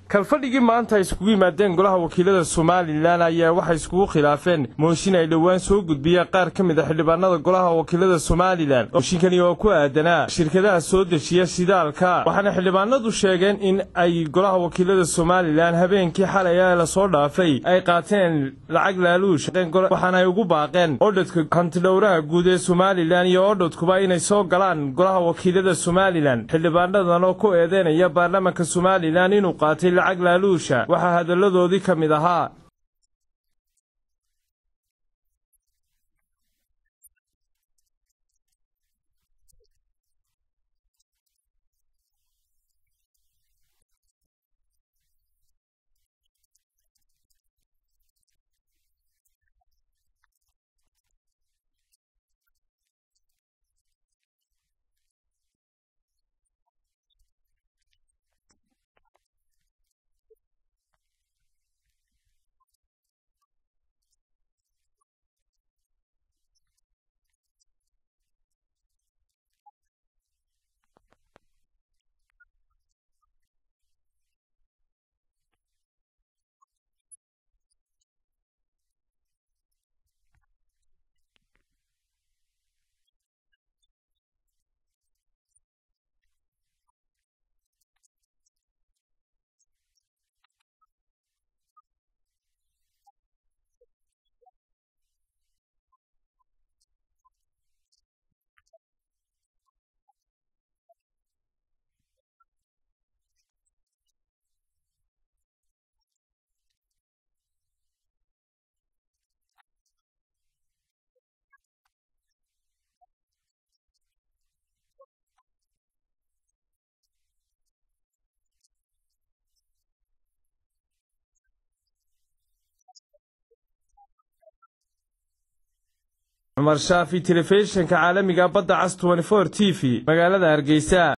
kalfadhigii maanta ay iskugu yimaadeen golaha wakiilada somalilan ayaa waxay iskugu khilaafeen mooshin ay dhowaan soo gudbiyeen qaar ka mid a xildhibaanada golaha wakiilada somalilan mooshinkani oo ku aadanaa shirkadaha soo dejiya shidaalka waxaana xildhibaanadu sheegeen in ay golaha wakiilada somalilan habeenkii xalay ee lasoo dhaafay ay qaateen lacag laaluush waxaana ay ugu baaqeen odhodka hantidhowraha guud ee somalilan iyo odhodkuba inay soo galaan golaha wakiilada somalilan xildhibaanadan oo ku eedeynaya baarlamaanka somalilan inuu qaatay lacag laaluusha waxaa hadalladoodii ka mid ahaa cumar shaafi telefishinka caalamiga badda cas t t v magaalada hargeysa